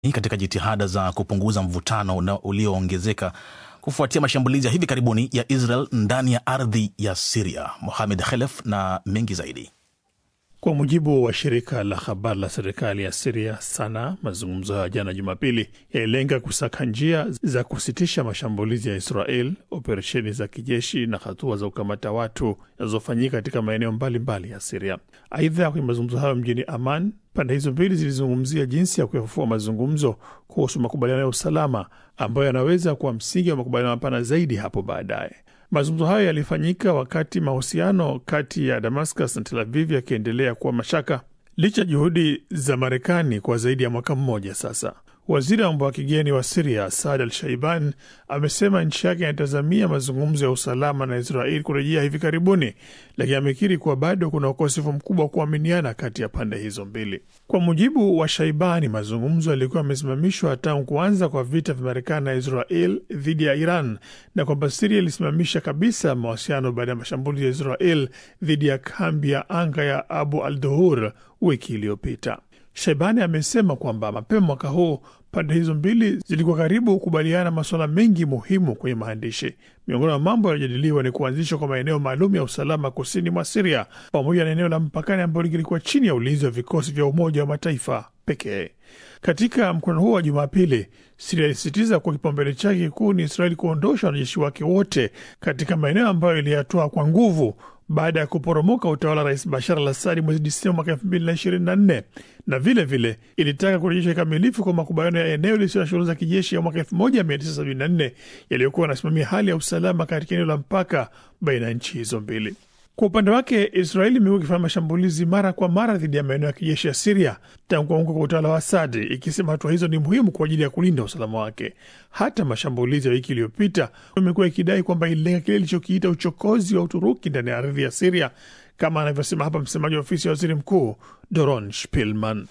katika jitihada za kupunguza mvutano ulioongezeka kufuatia mashambulizi ya hivi karibuni ya Israel ndani ya ardhi ya Siria. Mohamed Khelef na mengi zaidi. Kwa mujibu wa shirika la habari la serikali ya Siria Sana, mazungumzo hayo jana Jumapili yalilenga kusaka njia za kusitisha mashambulizi ya Israel, operesheni za kijeshi na hatua za kukamata watu zinazofanyika katika maeneo mbalimbali ya Siria. Aidha, kwenye mazungumzo hayo mjini Aman, pande hizo mbili zilizungumzia jinsi ya kuyafufua mazungumzo kuhusu makubaliano ya usalama ambayo yanaweza kuwa msingi wa makubaliano mapana zaidi hapo baadaye. Mazungumzo hayo yalifanyika wakati mahusiano kati ya Damascus na Tel Aviv yakiendelea kuwa mashaka licha juhudi za Marekani kwa zaidi ya mwaka mmoja sasa. Waziri wa mambo ya kigeni wa Siria Saad Al Shaiban amesema nchi yake inatazamia mazungumzo ya usalama na Israeli kurejea hivi karibuni, lakini amekiri kuwa bado kuna ukosefu mkubwa wa kuaminiana kati ya pande hizo mbili. Kwa mujibu wa Shaibani, mazungumzo yalikuwa yamesimamishwa tangu kuanza kwa vita vya Marekani na Israel dhidi ya Iran na kwamba Siria ilisimamisha kabisa mawasiliano baada ya mashambulizi ya Israel dhidi ya kambi ya anga ya Abu al Duhur wiki iliyopita. Shaibani amesema kwamba mapema mwaka huu pande hizo mbili zilikuwa karibu kukubaliana masuala mengi muhimu kwenye maandishi. Miongoni mwa mambo yaliyojadiliwa ni kuanzishwa kwa maeneo maalum ya usalama kusini mwa Siria pamoja na eneo la mpakani ambalo lilikuwa chini ya ulinzi wa vikosi vya Umoja wa Mataifa pekee. Katika mkutano huo wa Jumapili, Siria ilisisitiza kuwa kipaumbele chake kikuu ni Israeli kuondosha wanajeshi wake wote katika maeneo ambayo iliyatoa kwa nguvu baada ya kuporomoka utawala wa rais Bashar al Assadi mwezi Disemba mwaka elfu mbili na ishirini na nne na vile vile ilitaka kurejeshwa kikamilifu kwa makubaliano ya eneo lisilo na shughuli za kijeshi ya mwaka elfu moja mia tisa sabini na nne yaliyokuwa yanasimamia hali ya usalama katika eneo la mpaka baina ya nchi hizo mbili. Kwa upande wake Israeli imekuwa ikifanya mashambulizi mara kwa mara dhidi ya maeneo ya kijeshi ya Siria tangu kuanguka kwa utawala wa Asadi, ikisema hatua hizo ni muhimu kwa ajili ya kulinda usalama wake. Hata mashambulizi ya wiki iliyopita imekuwa ikidai kwamba ililenga kile ilichokiita uchokozi wa Uturuki ndani ya ardhi ya Siria, kama anavyosema hapa msemaji wa ofisi ya waziri mkuu Doron Spilman.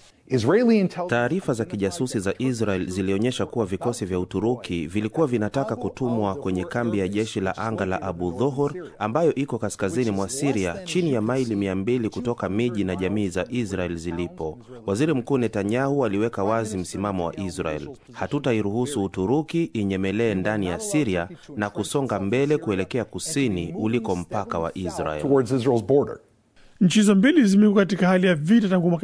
Taarifa za kijasusi za Israel zilionyesha kuwa vikosi vya Uturuki vilikuwa vinataka kutumwa kwenye kambi ya jeshi la anga la Abu Dhuhur ambayo iko kaskazini mwa Siria, chini ya maili mia mbili kutoka miji na jamii za Israel zilipo. Waziri Mkuu Netanyahu aliweka wazi msimamo wa Israel: hatutairuhusu Uturuki inyemelee ndani ya Siria na kusonga mbele kuelekea kusini uliko mpaka wa Israel. Nchi hizo mbili zimekuwa katika hali ya vita tangu mwaka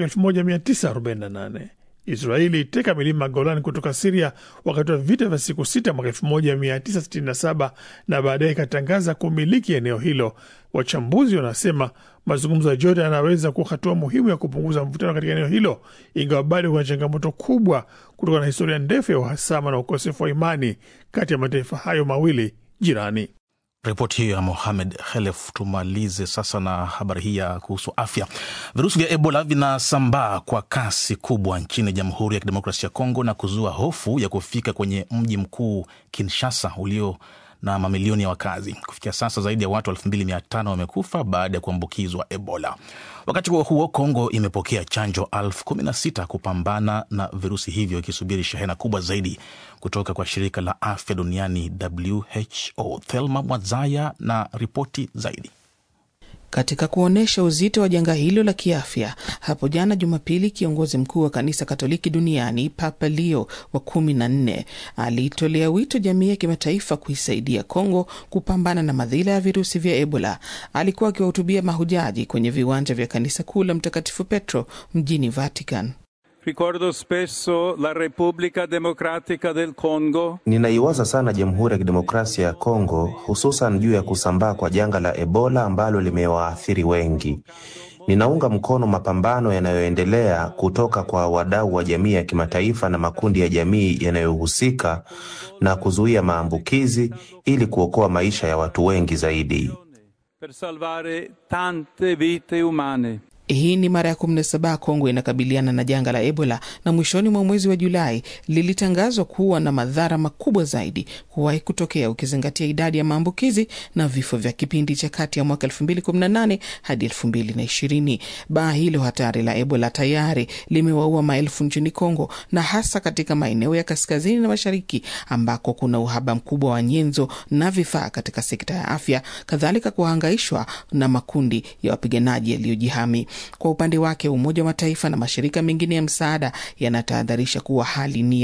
1948. Israeli iteka milima Golan kutoka Siria wakati wa vita vya siku sita mwaka 1967 na baadaye ikatangaza kumiliki eneo hilo. Wachambuzi wanasema mazungumzo ya Jordan yanaweza kuwa hatua muhimu ya kupunguza mvutano katika eneo hilo, ingawa bado kuna changamoto kubwa kutokana na historia ndefu ya uhasama na ukosefu wa imani kati ya mataifa hayo mawili jirani. Ripoti hiyo ya Mohamed Khelef. Tumalize sasa na habari hii ya kuhusu afya. Virusi vya Ebola vinasambaa kwa kasi kubwa nchini Jamhuri ya Kidemokrasia ya Kongo na kuzua hofu ya kufika kwenye mji mkuu Kinshasa ulio na mamilioni ya wakazi. Kufikia sasa zaidi ya watu 2500 wamekufa baada ya kuambukizwa Ebola. Wakati huo huo, Kongo imepokea chanjo elfu kumi na sita kupambana na virusi hivyo, ikisubiri shehena kubwa zaidi kutoka kwa shirika la afya duniani WHO. Thelma Mwazaya na ripoti zaidi. Katika kuonyesha uzito wa janga hilo la kiafya, hapo jana Jumapili, kiongozi mkuu wa kanisa Katoliki duniani Papa Leo wa kumi na nne aliitolea wito jamii ya kimataifa kuisaidia Kongo kupambana na madhila ya virusi vya Ebola. Alikuwa akiwahutubia mahujaji kwenye viwanja vya kanisa kuu la Mtakatifu Petro mjini Vatican. Ricordo spesso la Repubblica Democratica del Congo. Ninaiwaza sana Jamhuri ya Kidemokrasia ya Kongo, hususan juu ya kusambaa kwa janga la Ebola ambalo limewaathiri wengi. Ninaunga mkono mapambano yanayoendelea kutoka kwa wadau wa jamii ya kimataifa na makundi ya jamii yanayohusika na kuzuia maambukizi ili kuokoa maisha ya watu wengi zaidi. Per salvare tante vite umane. Hii ni mara ya 17 Kongo inakabiliana na janga la Ebola na mwishoni mwa mwezi wa Julai lilitangazwa kuwa na madhara makubwa zaidi kuwahi kutokea ukizingatia idadi ya maambukizi na vifo vya kipindi cha kati ya mwaka 2018 hadi 2020. Baa hilo hatari la Ebola tayari limewaua maelfu nchini Kongo na hasa katika maeneo ya kaskazini na mashariki ambako kuna uhaba mkubwa wa nyenzo na vifaa katika sekta ya afya, kadhalika kuhangaishwa na makundi ya wapiganaji yaliyojihami. Kwa upande wake Umoja wa Mataifa na mashirika mengine ya msaada yanatahadharisha kuwa hali ni